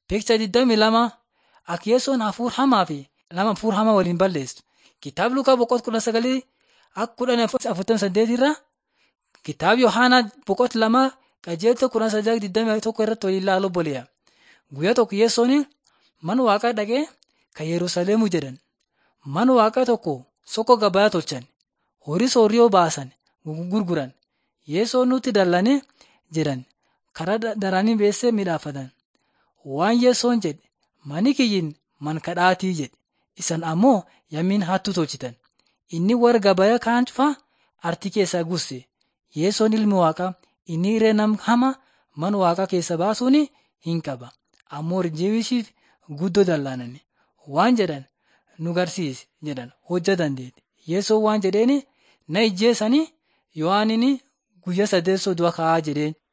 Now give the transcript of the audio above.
Beeksisa 22 akka Yesuun hafuura hamaa fi nama hafuura hamaa waliin balleessu. Kitaaba Lukaa boqonnaa kudha sagalii akka kudhan afurtamii saddeet irra kitaaba Yohaanaa boqonnaa lama qajeelcha kudha saddeet digdamii tokko irratti waliin ilaaluu boleya. Guyyaa tokko Yesuun mana waaqaa dhaqee kan Yerusaalemuu jedhan. Mana waaqaa tokko soko gabaa tolchan. Horii soorriyoo baasan gurguran. Yesuun nutti dallane jedhan. Karaa daranii beessee midhaafatan. Waan Yesuun jedhe mani kiyyin man kadhaatii jedhe. Isan ammoo yammiin hattuu tolchitan. Inni warra gabaa kaan cufaa artii keessaa gusse. Yesuun ilmi waaqaa inni irree nam hama mana waaqaa keessa baasuun hin qaba. Ammoo Rijeebishiif guddoo dallaanani. Waan jedhan nu garsiisi jedhan hojjetan deete. Yesuun waan jedheeni na ijjeessanii Yohaanini guyyaa saddeet du'a ka'aa jedheen.